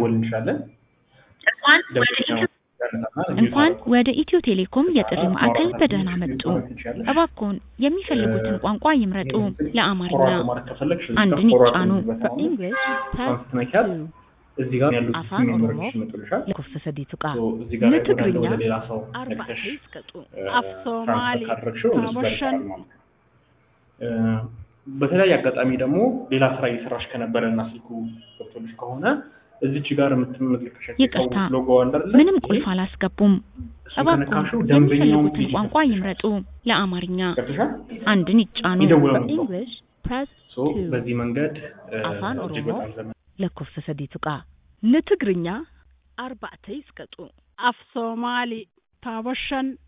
መደወል እንችላለን። ደንበኛው እንኳን ወደ ኢትዮ ቴሌኮም የጥሪ ማዕከል በደህና መጡ። እባክዎን የሚፈልጉትን ቋንቋ ይምረጡ። ለአማርኛ አንድን ይጫኑ። English, press ስትነኪያት 2. እዚህ ጋር ያሉት አፋን ሜምበሮች ኦሮሞ ይመጡልሻል። lakkoofsa sadii tuqaa ሶ እዚህ ጋር ላይ ወደ አንድ ለትግርኛ ወደ ሌላ ሰው አርባ ነክተሽ ይስቀጡ እ፣ አፍ ሶማሊ ትራንስፈር ካደረግሽው እሱ ጋር ታቦሸን ይቀራል ማለት ነው። እ፣ በተለያየ አጋጣሚ ደግሞ ሌላ ስራ እየሰራሽ ከነበረ እና ስልኩ ገብቶልሽ ከሆነ እዚች ጋር የምትመለከሻቸው ይቅርታ፣ ሎጎ አለ አይደለ? ምንም ቁልፍ አላስገቡም። እሱን እባክዎን ከነካሽው ደንበኛውን የሚፈልጉትን ቢዚ ቋንቋ ይምረጡ። ለአማርኛ ገብቶሻል? አንድን ይጫኑ። ይደውላሉ ሰው English, press ሶ 2. በዚህ መንገድ እ፣ አፋን እጅግ ኦሮሞ በጣም ዘመን lakkoofsa sadii tuqaa ንትግርኛ አርባዕተ ይስቀጡ አፍ ሶማሊ ታቦሸን